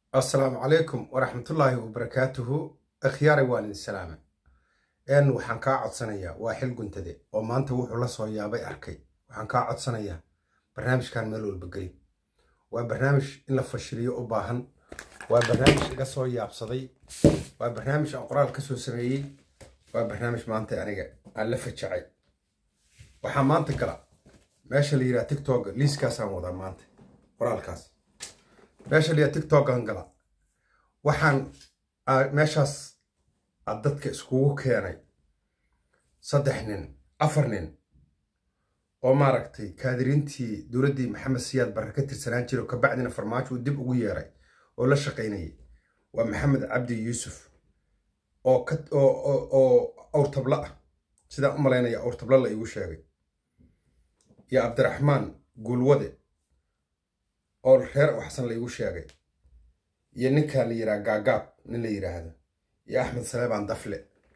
assalaamu calaykum waraxmatullaahi wabarakaatuhu akhyaaray waan idin salaame een waxaan kaa codsanayaa waa xil guntade oo maanta wuxuu la soo yaabay arkay waxaan kaa codsanayaa barnaamijkan meel walba geli waa barnaamij in la fashiliyo u baahan waa barnaamij iga soo yaabsaday waa barnaamij aan qoraal ka soo sameeyey waa barnaamij maanta aniga aan la fajacay waxaa maanta gala meesha la yidhaha tiktok liiskaasaan wadaa maanta qoraalkaas meesha la yidhaha tiktokan gala waxaan meeshaas aad dadka iskugu keenay saddex nin afar nin oo maaragtay kaadiriintii dowladdii maxamed siyaad barre ka tirsanaan jira oo kabacdina farmaajo uu dib ugu yeeray oo la shaqaynayay waa maxamed cabdi yuusuf oo oo awrtablo ah sidaan u malaynaya awrtablo la iigu sheegay iyo cabdiraxmaan guulwade oo reer waxsan la iigu sheegay iyo ninkan la yidhaha gaagaab nin la yidhaahdo iyo axmed saleebaan dafle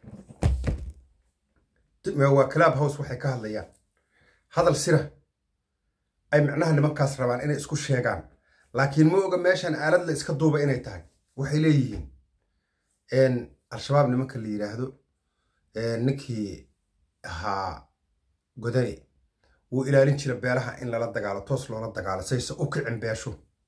waa clab house waxay ka hadlayaan hadal sira ay micnaha nimankaas rabaan inay isku sheegaan laakiin ma oga meeshan aalad la iska duuba inay tahay waxay leeyihiin al-shabaab nimanka la yidhaahdo ninkii ahaa godani wuu ilaalin jira beelaha in lala dagaalo toos loola dagaalo sayse u kicin beeshu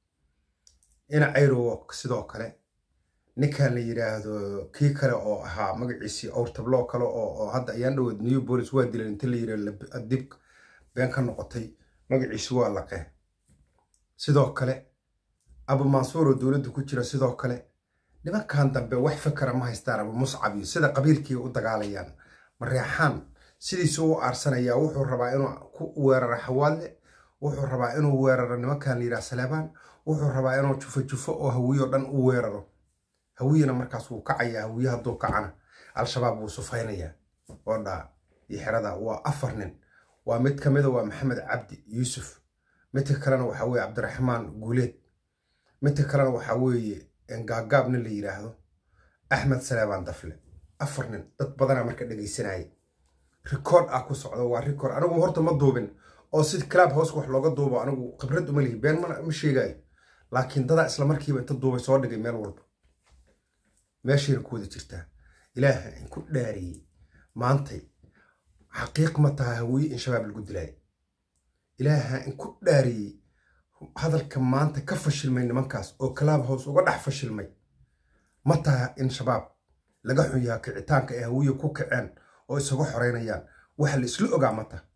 ina cayrowo sidoo kale ninkan la yidhaahdo kii kale oo ahaa magaciisii awrtabloo kale oo hadda ayaan dhawood new bolis waa dilan inta la yidhahdo dib been ka noqotay magaciisi waa laqee sidoo kale abu mansuur oo dowladda ku jira sidoo kale nimankan dambe wax fakara ma haystaan abu muscab iyo sida qabiilkii u dagaalayaan mareexaan sidiisu u aarsanayaa wuxuu rabaa inuu ku weeraro xawaadle wuxuu rabaa inuu weeraro nimankan la yidhaha saleebaan wuxuu rabaa inuu jufo jufo oo hawiyo dhan u weeraro hawiyana markaas wuu kacayaa hawiye hadduu kacana al-shabaab wuu sufaynayaa oo dhaa iyo xerada waa afar nin waa mid ka mida waa maxamed cabdi yuusuf midka kalena waxaa weeye cabdiraxmaan guuleed midka kalena waxaa weeye gaagaab nin la yidhaahdo axmed saleebaan dafle afar nin dad badanaa marka dhegaysanayay rikoord ah ku socdo waa rikoord anigu horta ma duubin oo si clab house wax looga duubo anigu khibrad uma lihi been ma sheegayo laakiin dadaa isla markiiba inta duubay soo dhigay meel walba meeshayna ku wada jirtaa ilaaha in ku dhaariyey maantay xaqiiq ma taha hawiye in shabaab lagu dilaayo ilaaha in ku dhaariyey hadalka maanta ka fashilmay nimankaas oo clab house uga dhex fashilmay ma taha in shabaab laga xun yaha kicitaanka ay hawiye ku kaceen oo isaga xoreynayaan waxa la isla ogaa ma taha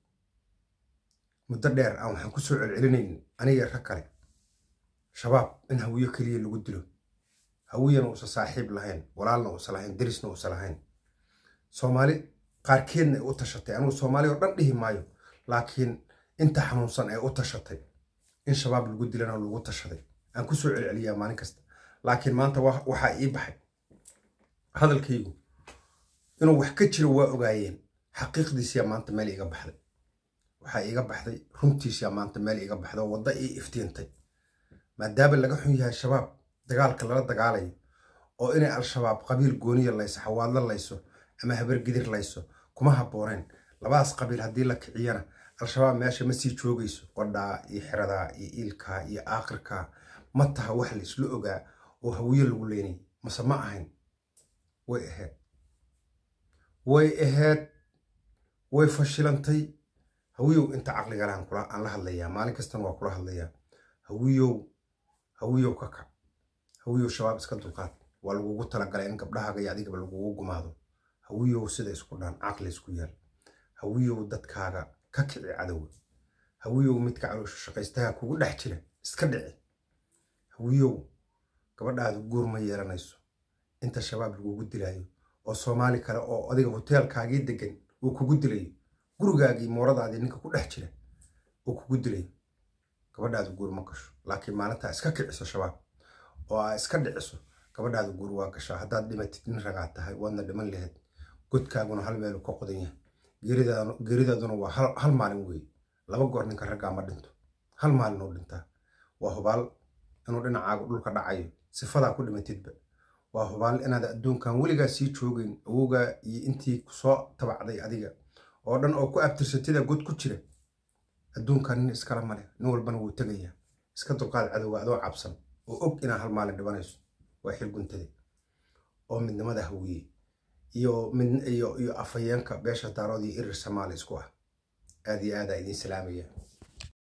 muddo dheer aan waxaan ku soo celcelinayn aniga rag kale shabaab in hawiye keliya lagu dilo hawiyana uusa saaxiib lahayn walaalna uusa lahayn derisna uusa lahayn soomaali qaarkeedna ay u tashatay anugu soomaali oo dhan dhihi maayo laakiin inta xanuunsan ay u tashatay in shabaab lagu dilana lagu tashaday aan ku soo celceliyaa maalin kasta laakiin maanta waxaa ii baxay hadalkaygu inuu wax ka jiro waa ogaayeen xaqiiqdiisiyaa maanta meel iiga baxday waxaa iiga baxday runtiisiyaa maanta meel iiga baxday oo wadda ii iftiintay maadaama laga xun yahay shabaab dagaalka lala dagaalayo oo inay al-shabaab qabiil gooniya layso xawaadlo layso ama habargidir layso kuma habbooneen labadaas qabiil haddii la kiciyana al-shabaab meesha ma sii joogayso qodhaa iyo xeradaa iyo iilkaa iyo aakhirkaa ma taha wax laysla ogaa oo hawiye lagu leynay mase ma ahayn way ahayd way ahayd way fashilantay hawiyow inta caqligalaan aan la hadlayaa maalin kastana waa kula hadlayaa hawiyow hawiyow ka kac hawiyow shabaab iska dulqaad waa lagugu talagalay in gabdhahaaga iyo adigaba lagugu gumaado hawiyow sida isku dhaan caqli isku yaal hawiyow dadkaaga ka kici cadowga hawiyow midka caloosha shaqaystaha kugu dhex jira iska dhici hawiyow gabadhaadu guur ma yeelanayso inta shabaab lagugu dilaayo oo soomaali kale oo adiga hoteelkaagii degan uu kugu dilayo gurigaagii mooradaadii ninka ku dhex jira uu kugu dilayo gabadhaadu guur ma gasho laakiin maalintaa iska kiciso shabaab oo aa iska dhiciso gabadhaadu guur waa gashaa haddaad dhimatid nin ragaa tahay waadna dhiman lahayd godkaaguna hal meelu ka qodan yahay geeridaaduna waa hal maalin weeye laba goor ninka raggaa ma dhinto hal maalin uu dhintaa waa hubaal inuu dhinacaagu dhulka dhacayo sifadaa ku dhimatidba waa hubaal inaad adduunkan weligaa sii joogeyn awowgaa iyo intii kusoo tabacday adiga oo dhan oo ku abtirsatida god ku jira adduunkan nin iskala male nin walbana wuu tegayaa iska dulqaad cadowga adoo cabsan oo og inaa hal maalin dhibanayso waa xil guntade oo midnimada hawiye iyo iyo iyo afhayeenka beesha daarood iyo irir soomaali isku ah aad iyo aadaa idiin salaamaya